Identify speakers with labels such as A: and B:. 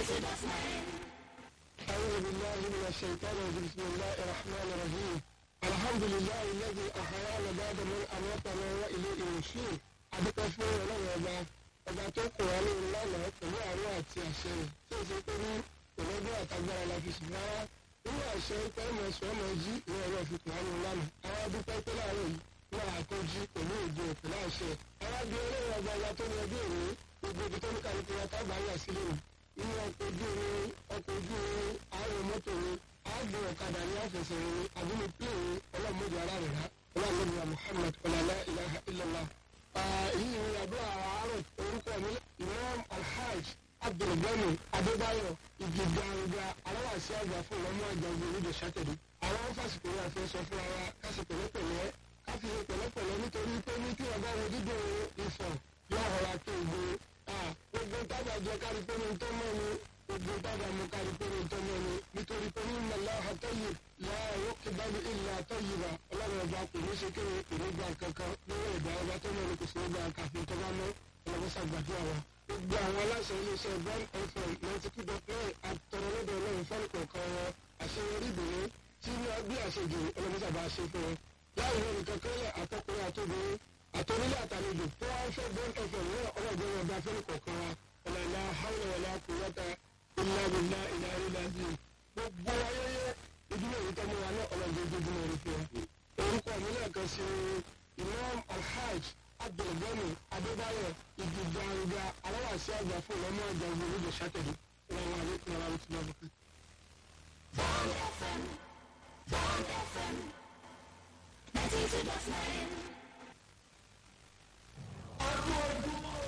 A: أعوذ بالله من الشيطان الرجيم بسم الله الرحمن الرحيم الحمد لله الذي أحيانا بعد من أماتنا وإليه النشور adúpẹ́ fún ọlọ́run ọba ọba tó kù wá ní ìlànà pẹ̀lú àánú àti àṣẹ rẹ̀ tí ó ṣe pé ní ìlọ́gbọ́n àtagbára la fi sùn rárá nínú àṣẹ pé ọmọ ẹ̀sùn ọmọ jí ìwọ ọ̀rọ̀ fi kù wá ní ìlànà àwọn adúpẹ́ pé láàárọ̀ yìí náà àtọ́jú pẹ̀lú òjò pẹ̀lú àṣẹ àwọn bí ọlọ́run ọba ọba tó ní ọdún òní gbogbo ibi tó ní kálukú wa tábà ń yà sílẹ̀ nù inú ọkọ̀ ojú omi ọkọ̀ ojú omi àárọ̀ mọ́tò ni àádùn ọ̀kadà ní àfẹsẹ̀rẹ̀ ni àbúrò pílẹ̀ ni ọlọ́mọdé ara rẹ̀ rá ọlọ́mọdé muhammad ọ̀làlá ilaha illallah. èyí ni àdúrà àárọ̀ orúkọ mi imam alhaj abdulgani adébáyọ̀ ìgbìgbàǹgbà aláwàsí àgbà fún ọmọ àjàgbé onídìí sátẹ̀dẹ̀. àwọn fásitì wa fẹ́ sọ fún ara kásì pẹ̀lẹ́pẹ̀lẹ́ káfí pẹ̀lẹ́pẹ̀lẹ́ nítorí pé ní tí ọba wo dídùn ìfọ̀ yóò họra tó ìgbó gbogbo tábà jẹ kárí pé ní tó mọ́ ni gbogbo tábà mú kárí pé ní tó mọ́ ni nítorí pé ní ìmọ̀lá àtọ́yè láàárọ̀ kíbalù ìlà àtọ́yè wa ọlọ́run ọba kò ní ṣe kéde ìrúgba kankan lọ́wọ́ ìdá ọba tó mọ̀ ní kò sí nígbà kàfin tó bá mọ́ ọlọ́mọṣà gbàdúrà wa. gbogbo àwọn aláṣẹ iléeṣẹ́ one fm ninety two dot nine àtọ̀rọ̀lọ́dọ̀ ọlọ́run fọ́ọ̀nù kọ̀ọ̀kan wọn àṣeyọrí ìbìnrin tí wọ́n gbé àṣejù ọlọ́mọṣà bá ṣe fún wọn. láì lórí kankan lẹ̀ àtọkùnrin àtobìnrin àtọ́nílé àtàlejò tó wá ń fẹ́ bọ́n ẹ̀fẹ̀ ní ọlọ́gbọ́n ọba fẹ́ni kọ̀ọ̀kan wa ọ̀làlá hàwùlẹ̀ wọlé àkùnrẹ́ta ìlàbìlà ìlàrílà bíi gbogbo ayẹyẹ ìdílé yìí tọ́mọ wa náà ọlọ́gbọ́n ojoojúmọ́ rẹ̀ fún wa. orúkọ mi náà kan sí imam alhaj abdulgani adébáyọ̀ ìgbìgbàǹgbà aláwàsí àgbà fún ọmọ ọjà ìgbòho sátẹ̀dẹ̀ ìlànà àlékún ara wọn ti lọ bọ̀kẹ́.
B: Bond FM, Bond FM, 92.9.
C: ọdún ojúmọ́